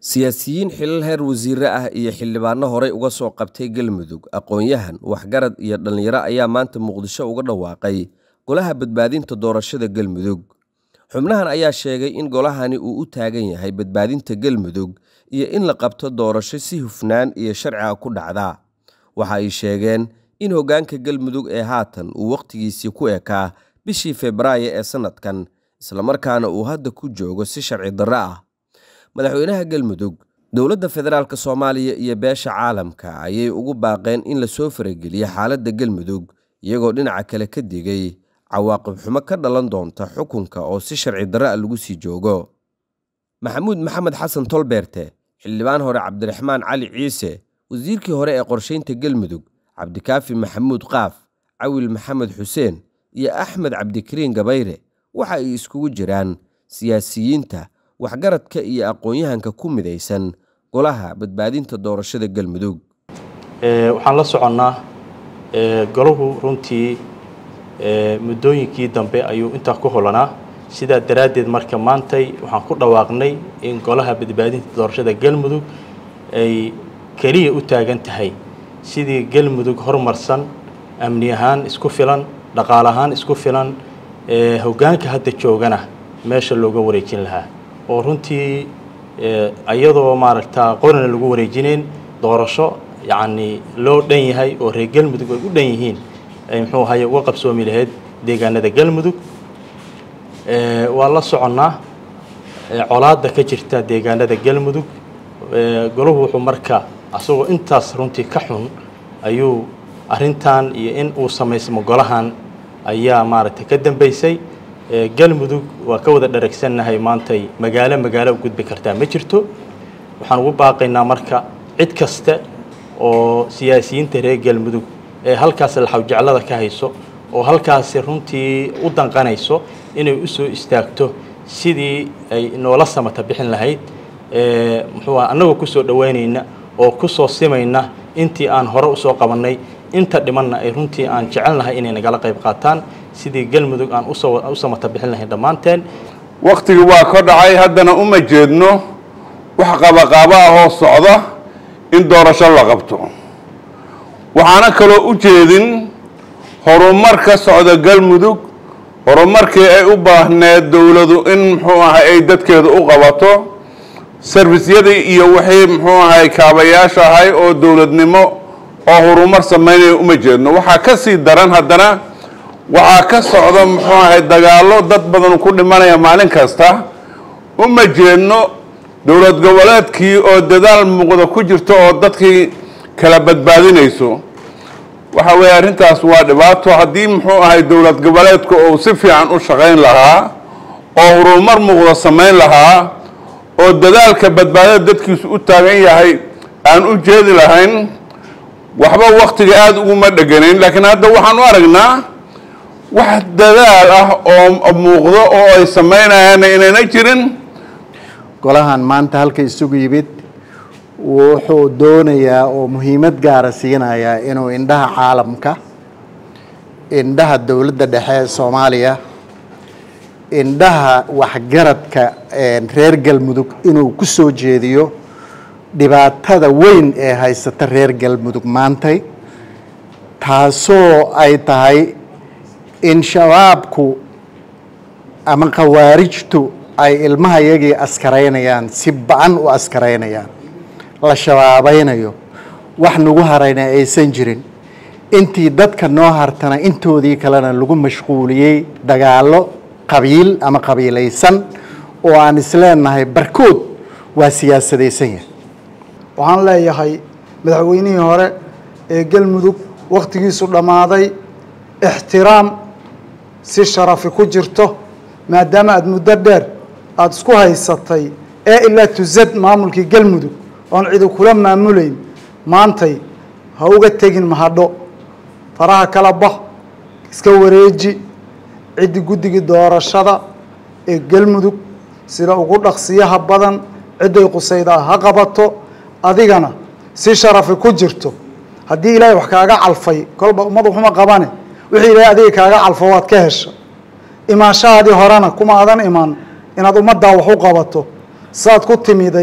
siyaasiyiin xilal heer wasiire ah iyo xildhibaano horey uga soo qabtay galmudug aqoon-yahan waxgarad iyo dhallinyaro ayaa maanta muqdisho uga dhawaaqay golaha badbaadinta doorashada galmudug xubnahan ayaa sheegay in golahani uu u taagan yahay badbaadinta galmudug iyo in la qabto doorasho si hufnaan iyo sharciga ku dhacda waxa ay sheegeen in hoggaanka galmudug ee haatan uu wakhtigiisii ku ekaa bishii febraayo ee sannadkan islamarkaana uu hadda ku joogo si sharci darro ah madaxweynaha galmudug dowladda federaalk soomaaliya iyo beesha caalamka ayay ugu baaqeen in lasoo farageliyo xaaladda galmudug iyagoo dhinaca kale ka digay cawaaqib xumo ka dhalan doonta xukunka oo si sharci darro a lagu sii joogo maxamuud maxamed xasan tolbeerte xildhibaan hore cabdiraxmaan cali ciise wasiirkii hore ee qorshaynta galmudug cabdikaafi maxamuud qaaf cawil maxamed xuseen iyo axmed cabdikariin gabayre waxa ay iskugu jiraan siyaasiyiinta waxgaradka iyo aqoon-yahanka ku midaysan golaha badbaadinta doorashada galmudug waxaan la soconnaa golahu runtii muddooyinkii dambe ayuu intaa ku holanaa sidaa daraaddeed marka maantay waxaan ku dhawaaqnay in golaha badbaadinta doorashada galmudug ay keliya u taagan tahay sidii galmudug horumarsan amni ahaan isku filan dhaqaal ahaan isku filan hoggaanka hadda joogana meesha looga wareejin lahaa oo runtii iyadoo maaragta qorina lagu wareejinayn doorasho yacni loo dhan yahay oo reer galmudug ay u dhan yihiin ay muxuu ahaye uga qabsoomi lahayd deegaanada galmudug waa la soconnaa colaadda ka jirta deegaanada galmudug golahu wuxuu marka asagoo intaas runtii ka xun ayuu arrintan iyo in uu samaysmo golahan ayaa maaragtay ka dambaysay galmudug waa ka wada dharagsannahay maantay magaalo magaalo u gudbi kartaa ma jirto waxaan ugu baaqaynaa marka cid kasta oo siyaasiyiinta reer galmudug ee halkaas laxawjeclada ka hayso oo halkaasi runtii u danqanayso inay u soo istaagto sidii ay noola samata bixin lahayd muxuu ah annagoo kusoo dhoweynayna oo kusoo simayna intii aan hore usoo qabannay inta dhimanna ay runtii aan jecelnahay inay nagala qayb qaataan sidii galmudug aan u samata bixin lahayn dhammaanteen wakhtigii waa ka dhacay haddana uma jeedno wax qabaqaabo ahoo socda in doorasho la qabto waxaana kaloo u jeedin horumar ka socda galmudug horumarkii ay u baahneed dowladu in muxuu ahay ay dadkeeda u qabato sarfisyadii iyo wixii muxuu ahay kaabayaasha ahay oo dowladnimo oo horumar samaynaya uma jeedno waxaa ka sii daran haddana waxaa ka socda muxuu ahay dagaallo dad badan ku dhimanaya maalin kasta uma jeedno dowlad goboleedkii oo dadaal muuqda ku jirto oo dadkii kala badbaadinayso waxa weeye arrintaas waa dhibaato haddii muxuu ahay dowlad goboleedku uu si fiican u shaqayn lahaa oo horumar muuqda samayn lahaa oo dadaalka badbaadada dadkiisu u taagan yahay aan u jeedi lahayn waxba waktiga aada uguma dheganayn laakiin hadda waxaan u aragnaa wax dadaal ah oo muuqdo oo ay samaynayaanna inayna jirin golahan maanta halka isugu yimid wuxuu doonayaa oo muhiimad gaara siinayaa inuu indhaha caalamka indhaha dowladda dhexe ee soomaaliya indhaha waxgaradka reer galmudug inuu ku soo jeediyo dhibaatada weyn ee haysata reer galmudug maantay taasoo ay tahay in shabaabku ama khawaarijtu ay ilmaha yagii askaraynayaan si ba-an u askaraynayaan la shabaabaynayo wax nagu harayna aysan jirin intii dadka noo hartana intoodii kalena lagu mashquuliyey dagaallo qabiil ama qabiilaysan oo aan isleenahay barkood waa siyaasadaysan yahay waxaan leeyahay madaxweynihii hore ee galmudug wakhtigiisu dhammaaday ixtiraam si sharafi ku jirto maadaama aada muddo dheer aada isku haysatay ee ilaa tuzad maamulkii galmudug oon cidi kula maamulayn maantay ha uga tegin mahadho faraha kala bax iska wareeji ciddi guddigii doorashada ee galmudug sida ugu dhaqsiyaha badan cidday qusaydaa ha qabato adigana si sharafi ku jirto haddii ilaahay wax kaaga calfay kolba ummad waxuma qabane wixii ilaahay adiga kaaga calfo waad ka hesha imaanshahaadii horena kuma adan iman inaad ummaddaa wax u qabato saad ku timiday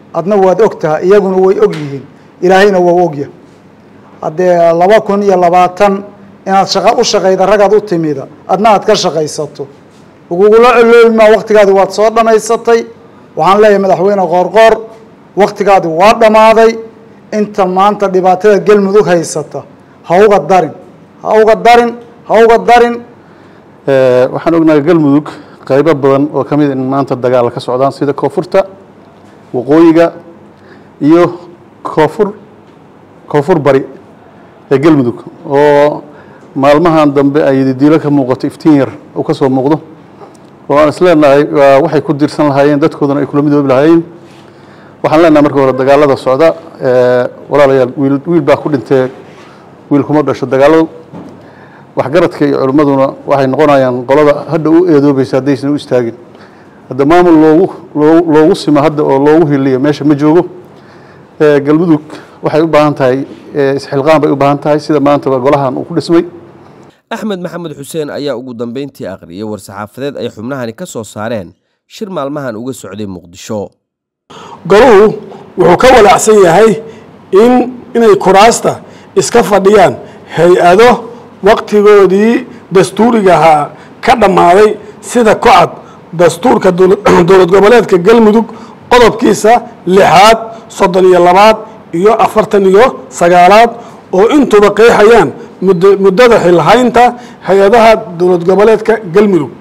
adna waad og tahay iyaguna way og yihiin ilaahayna waa ogya haddee laba kun iyo labaatan inaad shaqo u shaqayda ragaad u timida adna aad ka shaqaysato lagugula coloobi maa waktigaadi waad soo dhammaysatay waxaan leeyahay madaxweyne qoorqoor waktigaadi waa dhammaaday inta maanta dhibaatada galmudug haysata ha uga darin ha uga darin ha uga darin waxaan ognahay galmudug qaybo badan oo ka mid in maanta dagaal ka socdaan sida koonfurta waqooyiga iyo koonfur koonfur bari ee galmudug oo maalmahan dambe ay diilo ka muuqato iftiin yar uu ka soo muuqdo oo aan isleenahay waxay ku dirsan lahaayeen dadkoodana ay kula midoobi lahaayeen waxaan leenahay marka hore dagaalada socda walaalayaal wiil wiil baa ku dhintee wiil kuma dhasho dagaaladu waxgaradka iyo culimmaduna waxay noqonayaan qolada hadda u eedoobaysa haddaysan u istaagin hadda maamul loogu loo loogu simo hadda oo loogu hiliyo meesha ma joogo galmudug waxay u baahan tahay isxilqaan bay u baahan tahay sida maantaba golahan uu ku dhismay axmed maxamed xuseen ayaa ugu dambeyntii akhriyay war-saxaafadeed ay xubnahani ka soo saareen shir maalmahan uga socday muqdisho goluhu wuxuu ka walaacsan yahay in inay kuraasta iska fadhiyaan hay-ado waqtigoodii dastuuriga ahaa ka dhammaaday sida kocad dastuurka dowlad goboleedka galmudug qodobkiisa lixaad soddon iyo labaad iyo afartan iyo sagaalaad oo intuba qeexayaan muddada xilhaynta hay-adaha dowlad goboleedka galmudug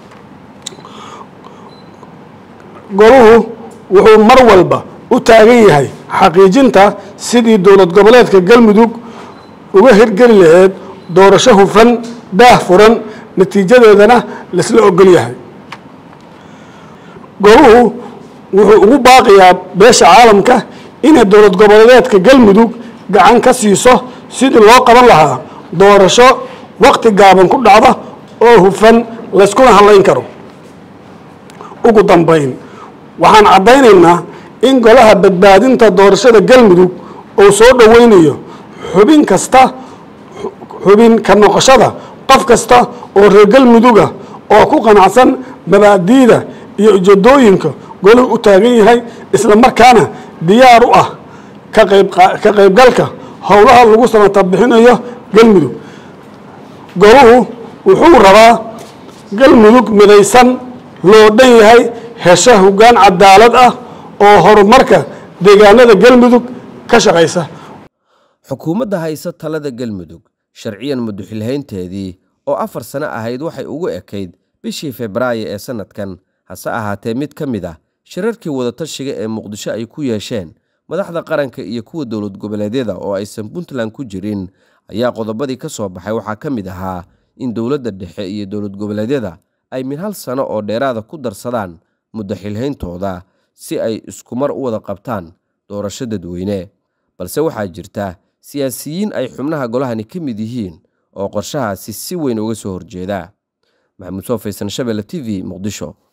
goluhu wuxuu mar walba u taagan yahay xaqiijinta sidii dowlad goboleedka galmudug uga hirgeli laheyd doorasho hufan daah furan natiijadeedana laisla ogol yahay goluhu wuxuu ugu baaqiyaa beesha caalamka inay dowlad goboleedeedka galmudug gacan ka siiso sidii loo qaban lahaa doorasho waqti gaaban ku dhacda oo hufan layskuna hadlayn karo ugu dambayn waxaan caddaynaynaa in golaha badbaadinta doorashada galmudug uu soo dhoweynayo xubin kasta xubin ka noqoshada qof kasta oo reer galmuduga oo ku qanacsan mabaadi'da iyo ujeedooyinka goluhu u taagan yahay isla markaana diyaar u ah ka qayb ka qaybgalka howlaha lagu samata bixinayo galmudug goluhu wuxuu rabaa galmudug midaysan loo dhan yahay hesho hoggaan cadaalad ah oo horumarka deegaanada galmudug ka shaqaysa xukuumadda haysa talada galmudug sharciyan muduxilhaynteedii oo afar sano ahayd waxay ugu ekayd bishii febraayo ee sannadkan hase ahaatee mid ka mid ah shirarkii wadatashiga ee muqdisho ay ku yeesheen madaxda qaranka iyo kuwa dowlad goboleedyada oo aysan puntland ku jirin ayaa qodobadii ka soo baxay waxaa ka mid ahaa in dowladda dhexe iyo dowlad goboleedyada ay min hal sano oo dheeraada ku darsadaan muddo xilhayntooda si ay iskumar u wada qabtaan doorasho dadweyne balse waxaa jirta siyaasiyiin ay xubnaha golahani ka mid yihiin oo qorshahaasi si weyn uga soo horjeeda maxamuud soo faysan shabelle t v muqdisho